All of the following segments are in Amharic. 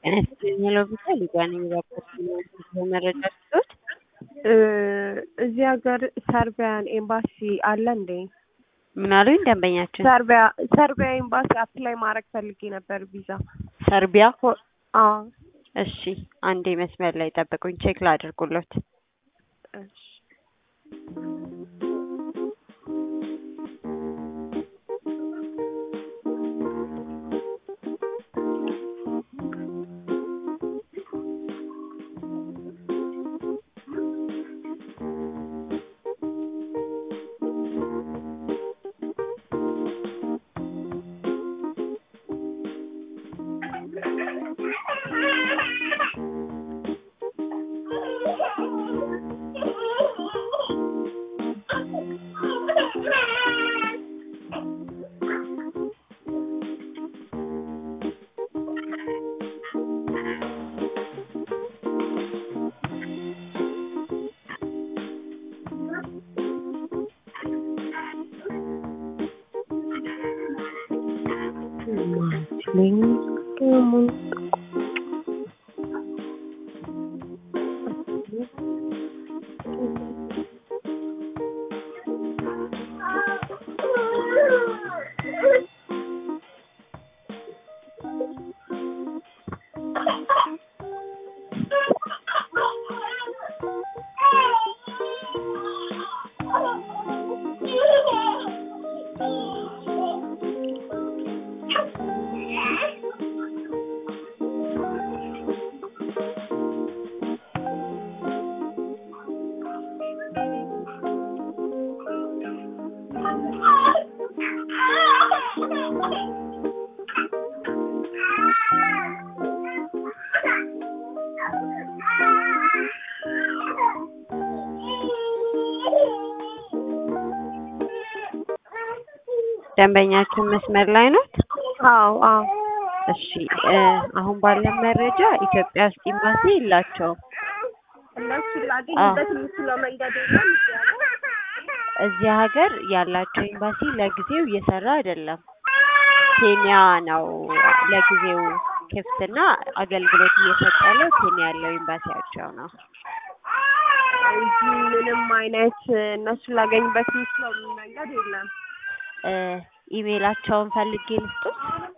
ጤና ይስጥልኝ ሄሎ ቪዛ ሊዲያ ነኝ። እባክዎት መረጃ ስጡት። እዚህ ሀገር ሰርቢያን ኤምባሲ አለ እንዴ? ምን አሉኝ ደንበኛችን? ሰርቢያ ሰርቢያ ኤምባሲ አፕላይ ማድረግ ፈልጌ ነበር ቪዛ። ሰርቢያ? አዎ እሺ አንዴ መስመር ላይ ጠብቁኝ፣ ቼክ ላድርጉሎት። እሺ ደንበኛችን መስመር ላይ ናት? አዎ አዎ እሺ እ አሁን ባለን መረጃ ኢትዮጵያ ውስጥ ኤምባሲ የላቸውም። እነሱ ላገኝበት የምችለው መንገድ የለም እያለ እዚህ ሀገር ያላቸው ኤምባሲ ለጊዜው እየሰራ አይደለም። ኬንያ ነው ለጊዜው ክፍትና አገልግሎት እየሰጠ ያለው ኬንያ ያለው ኤምባሲያቸው ነው። እንጂ ምንም አይነት እነሱን ላገኝበት የምችለው መንገድ የለም። እ ኢሜይላቸውን ፈልጌ ልስጡት።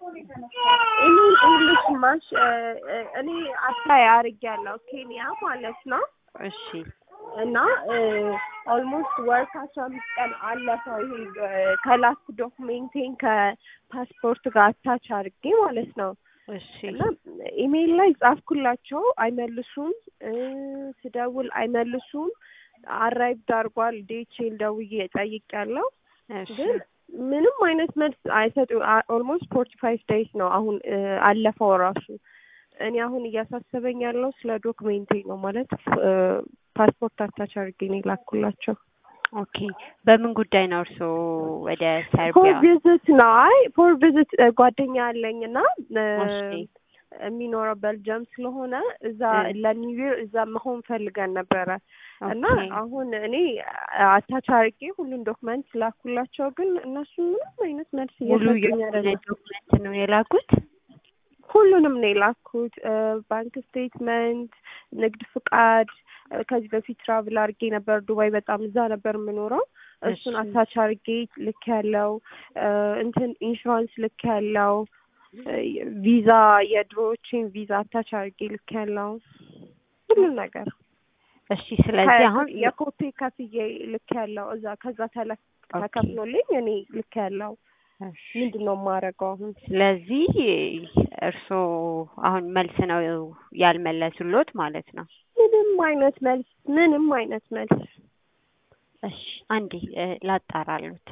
እኔ እንግሊሽ ማሽ እኔ አፕላይ አድርጌያለሁ ኬንያ ማለት ነው እሺ እና ኦልሞስት ወር ከአስራ አምስት ቀን አለፈው። ይሄ ከላስት ዶክሜንቴን ከፓስፖርት ጋር አታች አድርጌ ማለት ነው እሺ እና ኢሜይል ላይ ጻፍኩላቸው፣ አይመልሱም። ስደውል አይመልሱም። አራይቭድ አድርጓል ዴቼን ደውዬ ጠይቄያለሁ እሺ ግን ምንም አይነት መልስ አይሰጡ። ኦልሞስት ፎርቲ ፋይቭ ዴይስ ነው አሁን አለፈው ራሱ። እኔ አሁን እያሳሰበኝ ያለው ስለ ዶክሜንቴ ነው ማለት ፓስፖርት አታች አድርጌ ነው የላኩላቸው። ኦኬ በምን ጉዳይ ነው እርስዎ ወደ ፎር ሰርቢያ? ቪዝት ነው። አይ ፎር ቪዝት ጓደኛ አለኝ እና እሺ የሚኖረው ቤልጅየም ስለሆነ እዛ እ ለኒው ይር እዛ መሆን ፈልገን ነበረ እና ኦኬ አሁን እኔ አታች አድርጌ ሁሉን ዶክመንት ላኩላቸው፣ ግን እነሱ ምንም አይነት መልስ ሙሉ እየሰጡኝ የሆነ አይደለም። ዶክመንት ነው የላኩት? ሁሉንም ነው የላኩት። ባንክ ስቴትመንት፣ ንግድ ፍቃድ፣ ከዚህ በፊት ትራቭል አድርጌ ነበር ዱባይ፣ በጣም እዛ ነበር የምኖረው። እሱን እሺ አታች አድርጌ ልክ ያለው እንትን ኢንሹራንስ ልክ ያለው ቪዛ የድሮዎችን ቪዛ አታች አድርጌ ልክ ያለው ሁሉም ነገር እሺ ስለዚህ አሁን የኮቴ ከፍዬ ልክ ያለው እዛ ከዛ ተለ ኦኬ ተከፍሎልኝ እኔ ልክ ያለው እሺ ምንድን ነው የማደርገው አሁን? ስለዚህ እርስዎ አሁን መልስ ነው ያልመለሱሎት ማለት ነው። ምንም አይነት መልስ ምንም አይነት መልስ እሺ አንዴ እ ላጣራሉት።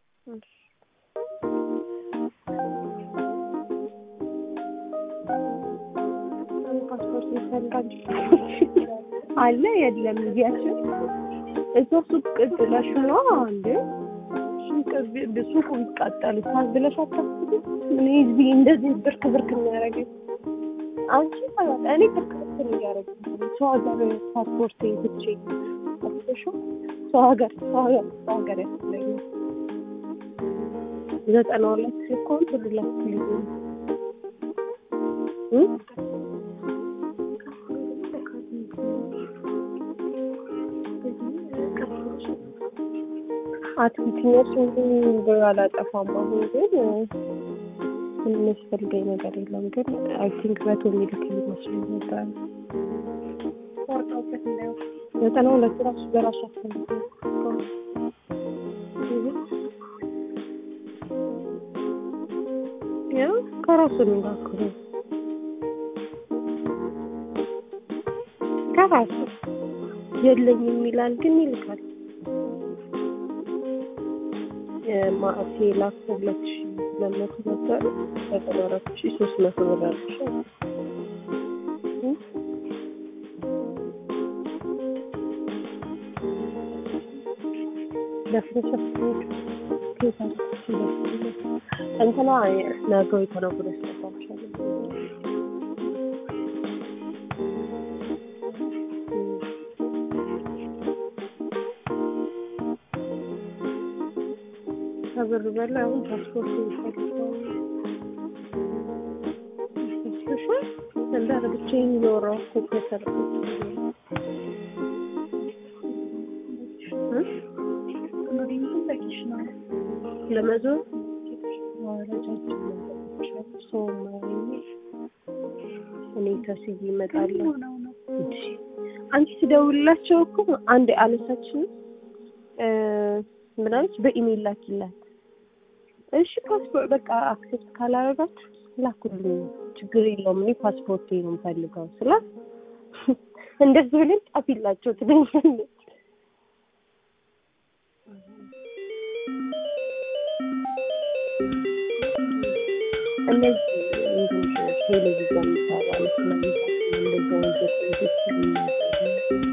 ፓስፖርት ይፈልጋል አለ የለም እያችን እዛ ሱቅ ጥለሽ ነው እንዴ? ሱቅ ቢ- ሱቁ ቢቃጠል ሳዝ ብለሽ አታስቢ። ምን እዚህ እንደዚህ ብርክ ብርክ የሚያደርገኝ አንቺ ማለት እኔ ብርክ ብርክ ነው እያደረገኝ ሰው ሀገር ፓስፖርት ትቼ አስበሽ ሰው ሀገር ሰው ሀገር ሰው ሀገር ያስለኛል። ዘጠና ሁለት ሲኮን ትልላት ልዩ አትክልተኞች ብር አላጠፋም። አሁን ግን የሚያስፈልገኝ ነገር የለም። ግን አይ ቲንክ መቶ ሚልክ ይመስለኝ ነበር። ዘጠና ሁለት ራሱ በራሱ አስፈልገ ያው ከራሱ የሚላክሉ ከራሱ የለኝም ይላል፣ ግን ይልካል። ማዕቴ ላኩ ሁለት ሺ ሁለት መቶ ነበር ዘጠና አራት ሺ ሶስት መቶ ብር አለሽ። ለፍረሻ እንትና ነገው የተነጉደ ስጠባቸዋለ ከብር በላይ አሁን ፓስፖርት ይፈልጋል። ያስፈልግሻል እንዳለ ብቻዬን እያወራሁ እኮ ከሰርኩት ለመዞር ረጃጅም መንገዶች አሉ። ሰው የማያየኝ እኔ ተስዬ እመጣለሁ። አንቺ ስደውልላቸው እኮ አንድ አነሳችን ምናለች በኢሜል ላኪላት። እሺ ፓስፖርት በቃ አክሴፕት ካላረጋችሁ ላኩልኝ፣ ችግር የለውም እኔ ፓስፖርት ነው የምፈልገው ስላት እንደዚህ ብለን ጻፊላቸው ትለኛለች። እነዚህ ቴሌቪዥን የሚሰራ ስለሚዛት እንደዚህ ወንጀል ቤት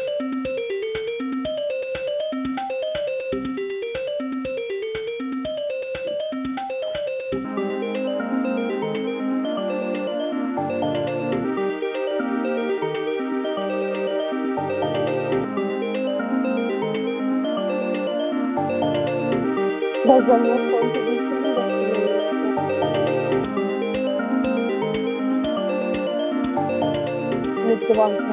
በዛኛው ኮንትሪቢሽን ንግድ ባንክ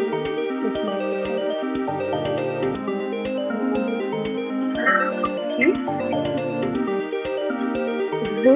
ብሩ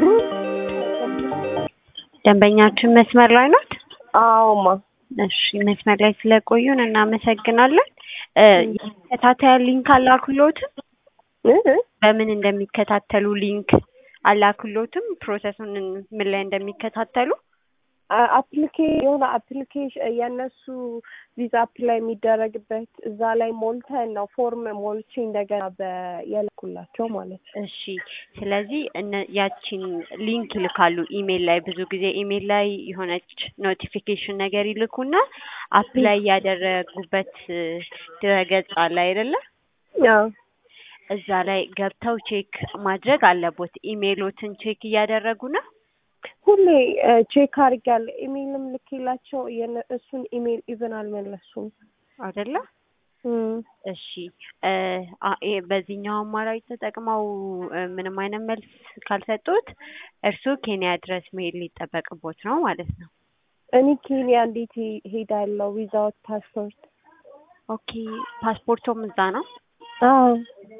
ደንበኛችን መስመር ላይ ናት። አዎማ እሺ መስመር ላይ ስለቆዩን እናመሰግናለን። ተከታታይ ሊንክ አላክሎትም? በምን እንደሚከታተሉ ሊንክ አላክሎትም? ፕሮሰሱን ምን ላይ እንደሚከታተሉ አፕሊኬ የሆነ አፕሊኬሽን የእነሱ ቪዛ አፕላይ የሚደረግበት እዛ ላይ ሞልተን ነው ፎርም ሞልቼ እንደገና የላኩላቸው ማለት ነው። እሺ ስለዚህ እነ- ያቺን ሊንክ ይልካሉ ኢሜል ላይ ብዙ ጊዜ ኢሜል ላይ የሆነች ኖቲፊኬሽን ነገር ይልኩና አፕላይ ያደረጉበት ድረገጽ አለ አይደለ? አዎ እዛ ላይ ገብተው ቼክ ማድረግ አለቦት። ኢሜሎትን ቼክ እያደረጉ ነው። ሁሌ ቼክ አድርጊያለሁ። ኢሜይልም ልኬላቸው የነ- እሱን ኢሜይል ኢቨን አልመለሱም። አይደለ? እሺ እ አ- ይሄ በዚህኛው አማራጭ ተጠቅመው እ ምንም አይነት መልስ ካልሰጡት እርስዎ ኬንያ ድረስ መሄድ ሊጠበቅቦት ነው ማለት ነው። እኔ ኬንያ እንዴት ሄ- ሄዳለሁ ዊዛውት ፓስፖርት? ኦኬ ፓስፖርቶም እዛ ነው። አዎ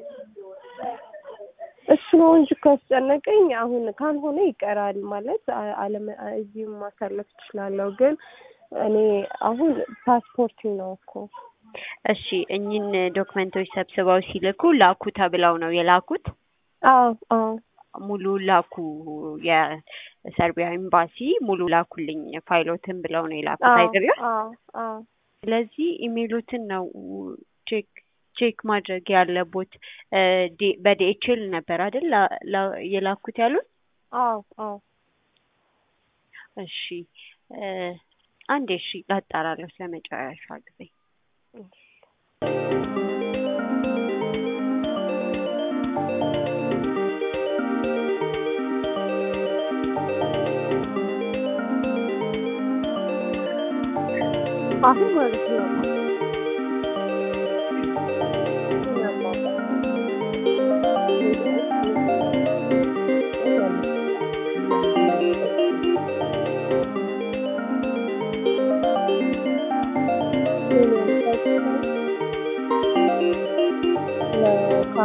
እሱ ነው እንጂ ካስጨነቀኝ አሁን ካልሆነ ይቀራል ማለት አ- አለም እዚህም ማሳለፍ እችላለሁ። ግን እኔ አሁን ፓስፖርት ነው እኮ እሺ እኚህን ዶክመንቶች ሰብስበው ሲልኩ ላኩ ተብለው ነው የላኩት። አዎ አዎ ሙሉ ላኩ የሰርቢያ ኤምባሲ ሙሉ ላኩልኝ ፋይሎትን ብለው ነው የላኩት አዎ አይደለ? አዎ አዎ ስለዚህ ኢሜሎትን ነው ቼክ ቼክ ማድረግ ያለቦት። እ ዲ- በዲኤችኤል ነበር አይደል ላ- ላ- የላኩት ያሉት? አዎ አዎ እሺ እ አንዴ እሺ ላጣራለሁ ስለመጨረሻ ጊዜ። አሁን ማለት ነው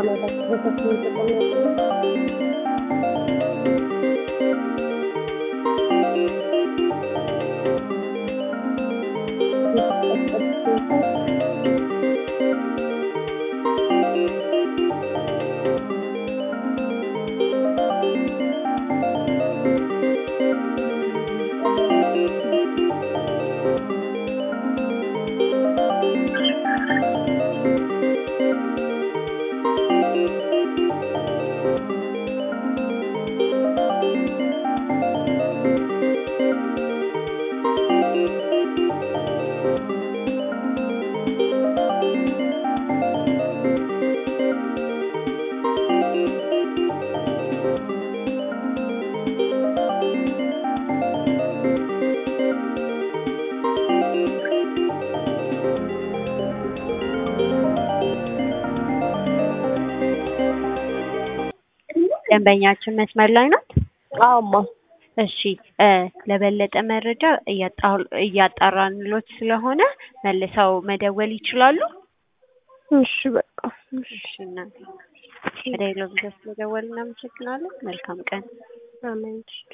መላክ በሰፊው ጥቅም ያለው ደንበኛችን መስመር ላይ ናት? አማ እሺ እ ለበለጠ መረጃ እያጣ- እያጣራንሎት ስለሆነ መልሰው መደወል ይችላሉ? እሺ በቃ እሺ እሺ እናቴ ወደ ሌሎ ጊዜ ስለደወልን እናመሰግናለን። መልካም ቀን። አሜን